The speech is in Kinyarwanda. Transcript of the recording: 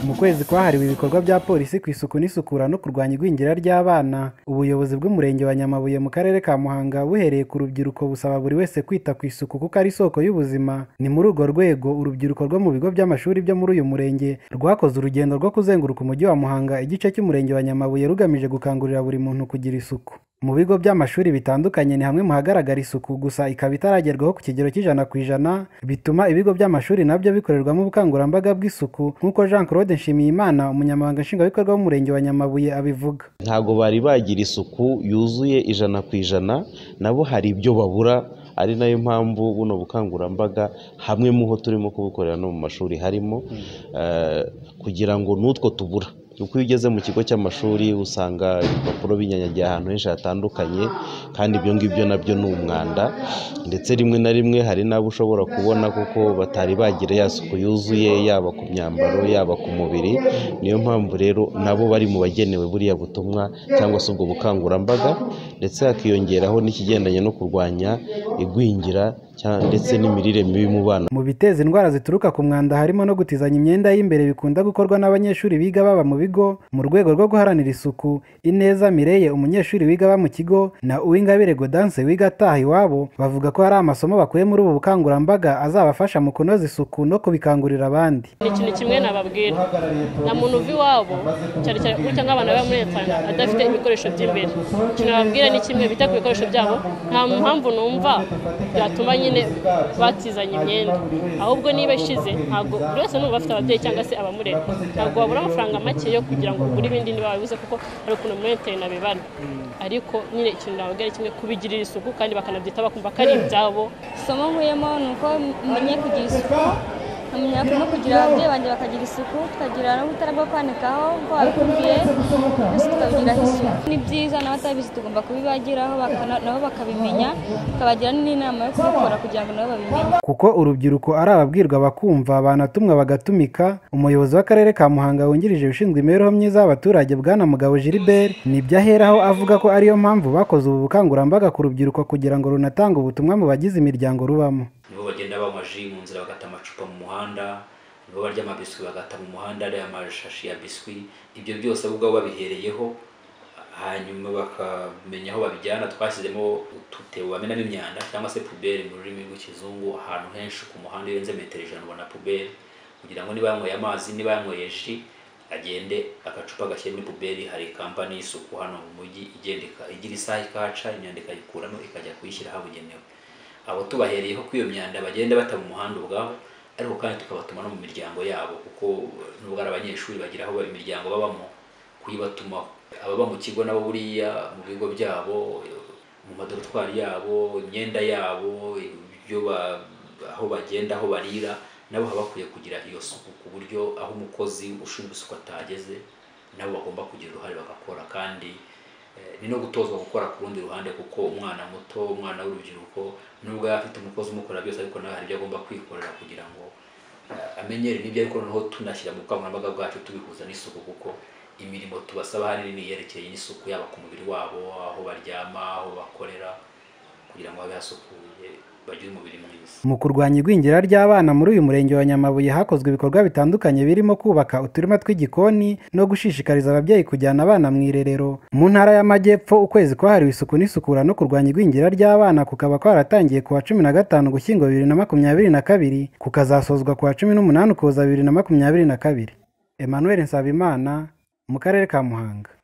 Mu kwezi kwahariwe ibikorwa bya Polisi ku isuku n'isukura no kurwanya igwingira ry'abana ubuyobozi bw'Umurenge wa Nyamabuye mu Karere ka Muhanga buhereye ku rubyiruko busaba buri wese kwita ku isuku kuko ari isoko y'ubuzima ni muri urwo rwego urubyiruko rwo mu bigo by'amashuri byo muri uyu murenge rwakoze urugendo rwo kuzenguruka Umujyi wa Muhanga igice cy'Umurenge wa Nyamabuye rugamije gukangurira buri muntu kugira isuku mu bigo by'amashuri bitandukanye ni hamwe mu hagaragara isuku gusa ikaba itaragerwaho ku kigero cy'ijana ku ijana bituma ibigo by'amashuri nabyo bikorerwamo ubukangurambaga bw'isuku nk'uko Jean Claude Nshimiyimana umunyamabanga nshingwabikorwa w'umurenge wa Nyamabuye abivuga ntabwo bari bagira isuku yuzuye ijana ku ijana nabo hari ibyo babura ari nayo mpamvu buno bukangurambaga hamwe mu ho turimo kubukorera no mu mashuri harimo kugira ngo n'utwo tubura kuko iyo ugeze mu kigo cy'amashuri usanga ibipapuro binyanyagiye ahantu henshi hatandukanye kandi ibyo ngibyo nabyo ni umwanda ndetse rimwe na rimwe hari n'abo ushobora kubona kuko batari bagira ya suku yuzuye yaba ku myambaro yaba ku mubiri niyo mpamvu rero nabo bari mu bagenewe buriya butumwa cyangwa se ubwo bukangurambaga ndetse hakiyongeraho n'ikigendanye no kurwanya igwingira cya- ndetse n'imirire mibi mu bana mu biteza indwara zituruka ku mwanda harimo no gutizanya imyenda y'imbere bikunda gukorwa n'abanyeshuri biga baba mu bigo mu rwego rwo guharanira isuku ineza mireye umunyeshuri wiga aba mu kigo na uwingabire godanse wiga ataha iwabo bavuga ko hari amasomo bakuye muri ubu bukangurambaga azabafasha mu kunoza isuku no kubikangurira abandi hari ikintu kimwe nababwira nta muntu uva iwabo cyane cyane gutya nk'abana baba muri leta adafite ibikoresho by'imbere ikintu nababwira ni kimwe bita ku bikoresho byabo nta mpamvu numva byatuma nyine batizanya imyenda ahubwo niba ishize ntabwo buri wese n'ubu afite ababyeyi cyangwa se abamurera ntabwo wabura amafaranga make yo kugira ngo ugure ibindi niba wabibuze kuko hari ukuntu muri leta nabibana ariko nyine ikintu nababwira ni kimwe kubigirira isuku kandi bakanabyitaho bakumva ko ari ibyabo isomo nkuyemo ni uko menya kugira isuku nkamenya no kugira ababyeyi banjye bakagira isuku tukagira n'ubutara bwo kwanikaho uko babikubwiye byose tukabigiraho isuku ni byiza n'abatabizi tugomba kubibagiraho bakana- nabo bakabimenya tukabagira n'inama yo kubikora kugira ngo nabo babimenye kuko urubyiruko ari ababwirwa bakumva banatumwa bagatumika umuyobozi w'akarere ka muhanga wungirije ushinzwe imibereho myiza y'abaturage bwana mugabo gilbert ni byo aheraho avuga ko ariyo mpamvu bakoze ubu bukangurambaga ku rubyiruko kugira ngo runatange ubutumwa mu bagize imiryango rubamo nibo bagenda banywa ji mu nzira bagata amacupa mu muhanda nibo barya amabiswi bagata mu muhanda ariya amashashi ya biswi ibyo byose ahubwo abo babihereyeho hanyuma bakamenya aho babijyana twashyizemo udutebo bamenamo imyanda cyangwa se puberi mu rurimi rw'ikizungu ahantu henshi ku muhanda iyo urenze metero ijana ubona puberi kugira ngo niba yanyweye amazi niba yanyweye ji agende agacupa gashyira muri puberi hari kampani y'isuku hano mu mujyi igenda ika- igira isaha ikahaca imyanda ikayikuramo ikajya kuyishyira ahabugenewe abo tubahereyeho ko iyo myanda bagenda bata mu muhanda ubwabo ariko kandi tukabatuma no mu miryango yabo kuko nubwo ari abanyeshuri bagira aho imiryango babamo kuyibatumaho ababa mu kigo nabo buriya mu bigo byabo mu madorotwari yabo imyenda yabo ibyo ba- aho bagenda aho barira nabo haba bakwiye kugira iyo suku ku buryo aho umukozi ushinzwe isuku atageze nabo bagomba kugira uruhare bagakora kandi Eh, ni no gutozwa gukora ku rundi ruhande kuko umwana muto umwana w'urubyiruko nubwo yaba afite umukozi umukora byose ariko nawe hari ibyo agomba kwikorera kugira ngo eh, amenyere n'ibyo ariko noneho tunashyira mu bukangurambaga bwacu tubihuza n'isuku kuko imirimo tubasaba ahanini ni iyerekeye n'isuku yaba ku mubiri wabo aho baryama aho bakorera kugira ngo habe hasukuye bagire umubiri mwiza mu kurwanya igwingira ry'abana muri uyu murenge wa nyamabuye hakozwe ibikorwa bitandukanye birimo kubaka uturima tw'igikoni no gushishikariza ababyeyi kujyana abana mu irerero mu ntara y'amajyepfo ukwezi kwahariwe isuku n'isukura no kurwanya igwingira ry'abana kukaba kwaratangiye ku wa cumi na gatanu gushyingo bibiri na makumyabiri na kabiri kukazasozwa ku wa cumi n'umunani ukuboza bibiri na makumyabiri na kabiri emmanuel nsabimana mu karere ka muhanga